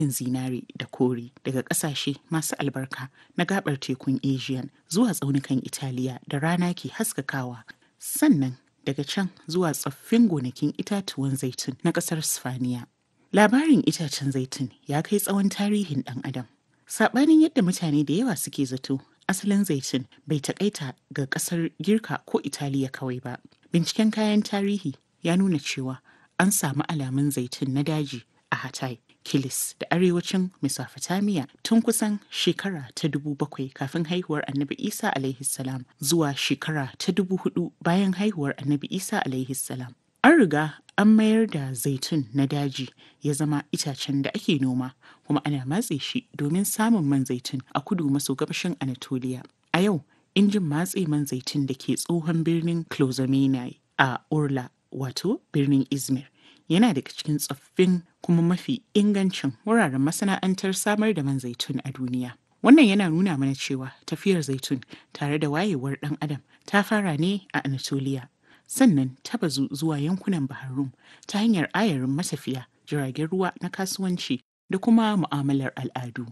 zinare da kore daga ƙasashe masu albarka na gabar tekun Asian zuwa tsaunukan Italiya da rana ke haskakawa. Sannan daga can zuwa tsoffin gonakin itatuwan zaitun na ƙasar Sifaniya. Labarin itacen zaitun ya kai tsawon tarihin ɗan adam. Saɓanin yadda mutane da yawa suke zato, asalin zaitun bai taƙaita ga ƙasar Girka ko Italiya kawai ba. Binciken kayan tarihi ya nuna cewa an samu alamun zaitun na daji a Hatay, Kilis da arewacin Mesopotamia tun kusan shekara ta dubu bakwai kafin haihuwar Annabi Isa alaihi salam zuwa shekara ta dubu hudu bayan haihuwar Annabi Isa alaihi salam. An riga an mayar da zaitun na daji ya zama itacen da ake noma kuma ana matse shi domin samun man zaitun a kudu maso gabashin Anatolia. A yau, injin matse man zaitun da ke tsohon birnin Clozomenai a Urla wato birnin Izmir yana daga cikin tsoffin kuma mafi ingancin wuraren masana'antar samar da man zaitun a duniya. Wannan yana nuna mana cewa tafiyar zaitun tare da wayewar ɗan adam ta fara ne a Anatolia sannan ta bazu zuwa yankunan Baharum ta hanyar ayarin matafiya jiragen ruwa na kasuwanci da kuma mu'amalar al'adu.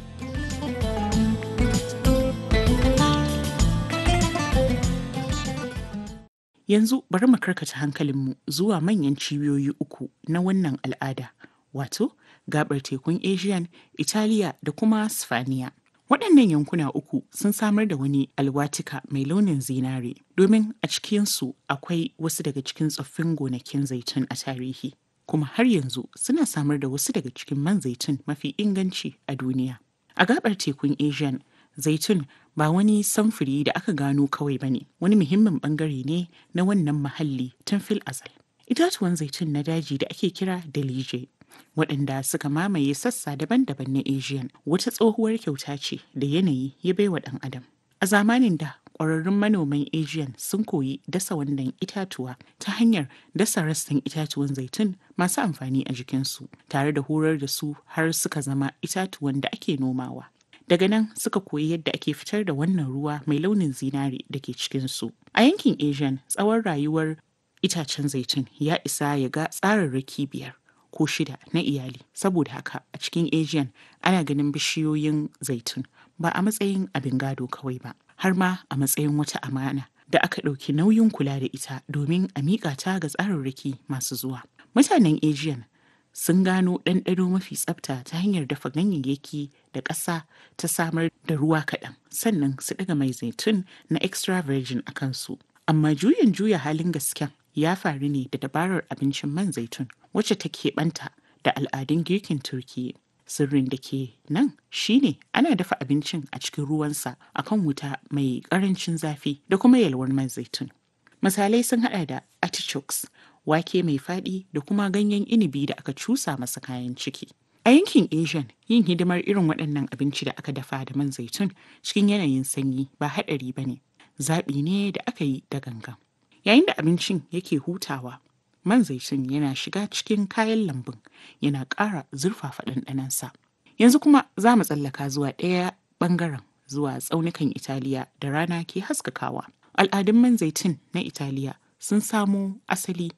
Yanzu bari mu karkata hankalinmu zuwa manyan cibiyoyi uku na wannan al'ada, wato gabar tekun Asian, Italiya da kuma Sifaniya. Waɗannan yankuna uku sun samar da wani alwatika mai launin zinare domin a cikinsu akwai wasu daga cikin tsoffin gonakin zaitun a tarihi. Kuma har yanzu suna samar da wasu daga cikin man zaitun mafi inganci a duniya. A gabar tekun Asian, zaitun ba wani samfuri da aka gano kawai ba ne, wani muhimmin bangare ne na wannan muhalli tun fil azal. Itatuwan zaitun na daji da ake kira dalije waɗanda suka mamaye sassa daban-daban na Asian wata tsohuwar kyauta ce da yanayi ya baiwa ɗan adam. A zamanin da ƙwararrun manoman Asian sun koyi dasa wannan itatuwa ta hanyar dasa rassan itatuwan zaitun masu amfani a jikinsu tare da horar da su har suka zama itatuwan da ake nomawa. Daga nan suka koyi yadda ake fitar da wannan ruwa mai launin zinare da ke cikinsu. A yankin Asian tsawon rayuwar itacen zaitun ya isa ya ga tsararraki biyar ko shida na iyali. Saboda haka a cikin Asian ana ganin bishiyoyin zaitun ba a matsayin abin gado kawai ba, har ma a matsayin wata amana da aka ɗauki nauyin kula da ita domin a miƙa ta ga tsararraki masu zuwa. Mutanen Asian sun gano ɗanɗano mafi tsafta ta hanyar dafa ganyayyaki da ƙasa ta samar da ruwa kaɗan sannan su ɗaga mai zaitun na extra virgin a kansu. Amma juyin juya halin gasken ya faru ne da dabarar abincin man zaitun wacce ta keɓanta da al'adun girkin Turkiyya. Sirrin da ke nan shine ana dafa abincin a cikin ruwansa akan wuta mai ƙarancin zafi da kuma yalwar man zaitun. Misalai sun haɗa da artichokes wake mai faɗi da kuma ganyen inibi da aka cusa masa kayan ciki. A yankin Asian, yin hidimar irin waɗannan abinci da aka dafa da man zaitun cikin yanayin sanyi ba haɗari ba ne, zaɓi ne da aka yi da gangan. Yayin da abincin yake hutawa, man zaitun yana shiga cikin kayan lambun yana ƙara zurfafa ɗanɗanonsa. Yanzu kuma za mu tsallaka zuwa ɗaya ɓangaren zuwa tsaunukan Italiya da rana ke haskakawa. Al'adun man zaitun na Italiya sun samo asali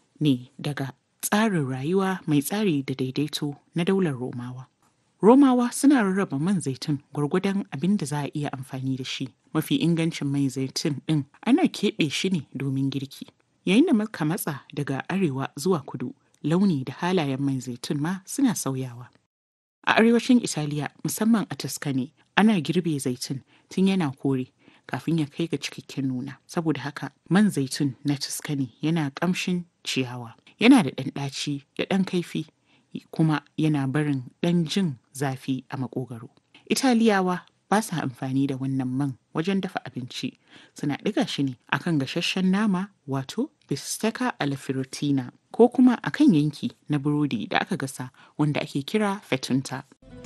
ne daga tsarin rayuwa mai tsari da daidaito na daular Romawa. Romawa suna rarraba man zaitun gwargwadon abin da za a iya amfani da shi. Mafi ingancin mai zaitun ɗin ana keɓe shi ne domin girki. Yayin da muka matsa daga arewa zuwa kudu, launi da halayen mai zaitun ma suna sauyawa. A arewacin Italiya musamman a Tuscany ana girbe zaitun tun yana kore kafin ya kai ga cikakken nuna. Saboda haka man zaitun na Tuscany yana ƙamshin ciyawa. Yana da ɗan ɗaci da ɗan kaifi kuma yana barin ɗan jin zafi a makogaro. Italiyawa ba sa amfani da wannan man wajen dafa abinci suna ɗiga shi ne akan gasasshen nama wato bistecca alla frittina ko kuma akan yanki na burodi da aka gasa wanda ake kira fettunta.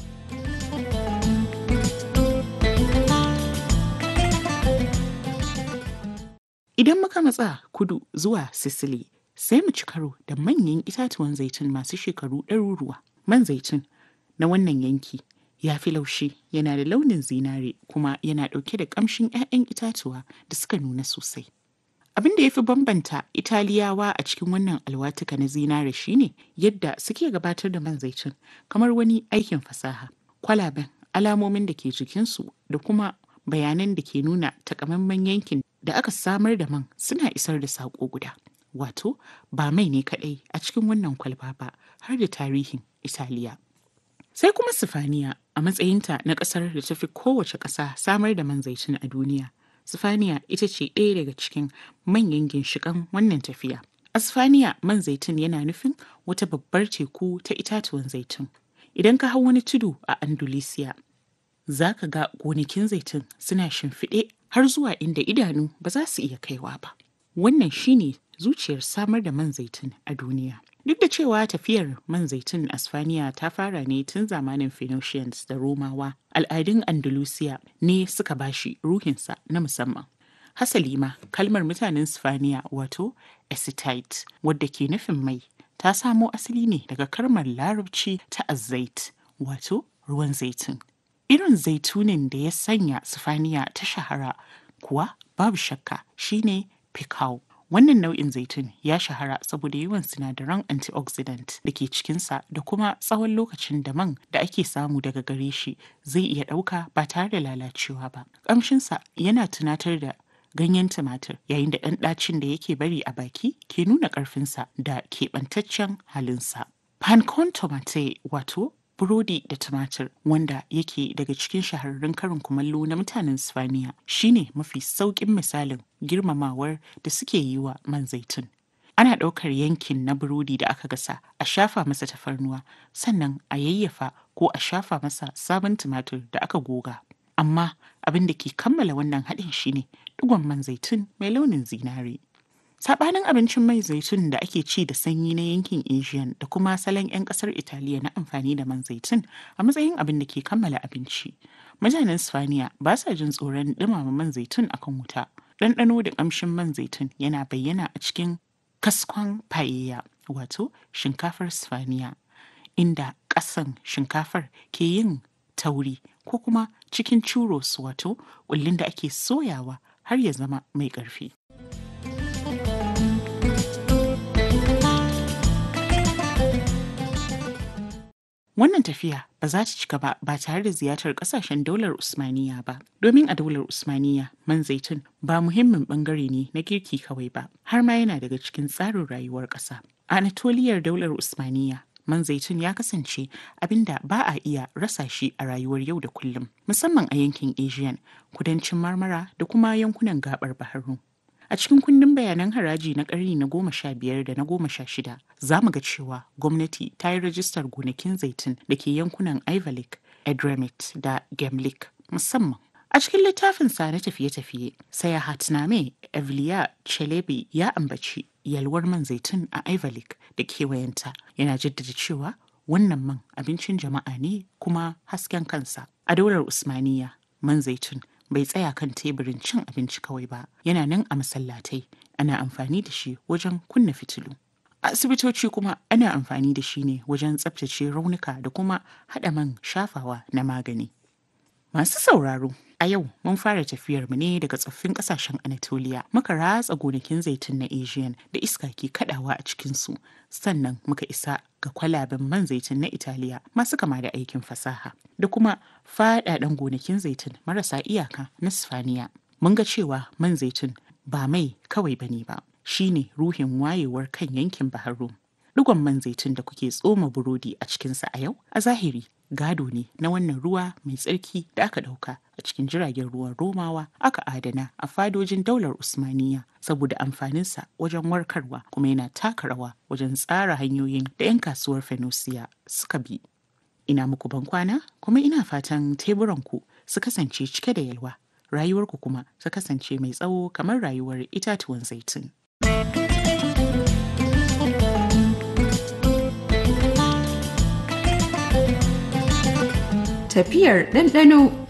Idan muka matsa kudu zuwa Sicily sai mu ci karo da manyan itatuwan zaitun masu shekaru ɗaruruwa. Man zaitun na wannan yanki ya fi laushi yana da launin zinare kuma yana ɗauke da ƙamshin 'ya'yan itatuwa da suka nuna sosai. Abin da ya fi bambanta Italiyawa a cikin wannan alwatuka na zinare shine yadda suke gabatar da man zaitun kamar wani aikin fasaha. Kwalaben, alamomin da ke jikinsu da kuma bayanan da ke nuna takamaiman yankin da aka samar da man suna isar da saƙo guda. Wato, ba mai ne kaɗai a cikin wannan kwalba ba har da tarihin Italiya. Sai kuma Sifaniya a matsayinta na ƙasar da ta fi kowace ƙasa samar da man zaitun a duniya. Sifaniya ita ce ɗaya daga cikin manyan ginshiƙan wannan tafiya. A Sifaniya man zaitun yana nufin wata babbar teku ta itatuwan zaitun. Idan ka hau wani tudu a Andalusiya, za ka ga gonakin zaitun suna shimfiɗe har zuwa inda idanu ba za su iya kaiwa ba. Wannan shine zuciyar samar da man zaitun a duniya. Duk da cewa tafiyar man zaitun a Spaniya ta fara ne tun zamanin Phoenicians da Romawa, al'adun Andalusiya ne suka bashi ruhinsa na musamman. Hasali ma kalmar mutanen Spaniya wato Escite wadda ke nufin mai ta samo asali ne daga kalmar larabci ta azait wato ruwan zaitun. Irin zaitunin da ya sanya Sifaniya ta shahara kuwa babu shakka shine Picao. Wannan nau'in zaitun ya shahara saboda yawan sinadaran antioxidant da ke cikinsa da kuma tsawon lokacin da man da ake samu daga gare shi zai iya ɗauka ba tare da lalacewa ba. Ƙamshinsa yana tunatar da ganyen tumatir yayin da ɗan ɗacin da yake bari a baki ke nuna ƙarfinsa da keɓantaccen halinsa. Pancon tomate wato burodi da tumatir wanda yake daga cikin shahararrun karin kumallo na mutanen Sifaniya shine mafi sauƙin misalin girmamawar da suke yi wa man zaitun. Ana ɗaukar yankin na burodi da aka gasa a shafa masa tafarnuwa sannan a yayyafa ko a shafa masa sabon tumatir da aka goga. Amma abin da ke kammala wannan haɗin shine ɗigon man zaitun mai launin zinare. Sabanin abincin mai zaitun da ake ci da sanyi na yankin Asian da kuma salon 'yan kasar Italiya na amfani da man zaitun a matsayin abin da ke kammala abinci. Mutanen Spaniya ba sa jin tsoron dumama man zaitun akan wuta. Ɗanɗano da ƙamshin man zaitun yana bayyana a cikin kaskon paella wato shinkafar Spaniya inda ƙasan shinkafar ke yin tauri ko kuma cikin churros wato ƙullin da ake soyawa har ya zama mai ƙarfi. Wannan tafiya ba za ta cika ba ba tare da ziyartar kasashen daular Usmaniya ba. Domin a daular Usmaniya man zaitun ba muhimmin bangare ne na girki kawai ba, har ma yana daga cikin tsarin rayuwar ƙasa. A Anatoliyar daular Usmaniya man zaitun ya kasance abinda ba a iya rasa shi a rayuwar yau da kullum, musamman a yankin Asian, kudancin Marmara da kuma yankunan gabar Baharu. A cikin kundin bayanan haraji na ƙarni na goma sha biyar da na goma sha shida, za mu ga cewa gwamnati ta yi rajistar gonakin zaitun da ke yankunan Ivalik, Edremit da Gemlik musamman. A cikin littafinsa na tafiye-tafiye, sai Hatname Evliya Chelebi ya ambaci yalwar man zaitun a Ivalik da kewayenta, yana jaddada cewa wannan man abincin jama'a ne kuma hasken kansa. A daular Usmaniya, man zaitun bai tsaya kan teburin cin abinci kawai ba yana nan a masallatai ana amfani da shi wajen kunna fitilu a asibitoci kuma ana amfani da shi ne wajen tsabtace raunuka da kuma haɗa man shafawa na magani masu sauraro a yau mun fara tafiyar mu ne daga tsoffin kasashen anatolia muka ratsa gonakin zaitun na asian da iska ke kadawa a cikinsu sannan muka isa ga kwalaben man zaitun na italiya masu kama da aikin fasaha da kuma faɗaɗen gonakin zaitun marasa iyaka na sifaniya mun ga cewa man zaitun ba mai kawai bane ba shine ruhin wayewar kan yankin baharu Digon man zaitun da kuke tsoma burodi a cikinsa a yau a zahiri gado ne na wannan ruwa mai tsarki da aka ɗauka a cikin jiragen ruwan romawa aka adana a fadojin daular usmaniya saboda amfaninsa wajen warkarwa kuma yana taka rawa wajen tsara hanyoyin da 'yan kasuwar fenosiya suka bi ina muku bankwana kuma ina fatan teburanku su kasance cike da yalwa rayuwarku kuma su kasance mai tsawo kamar rayuwar itatuwan zaitun. Tafiyar ɗanɗano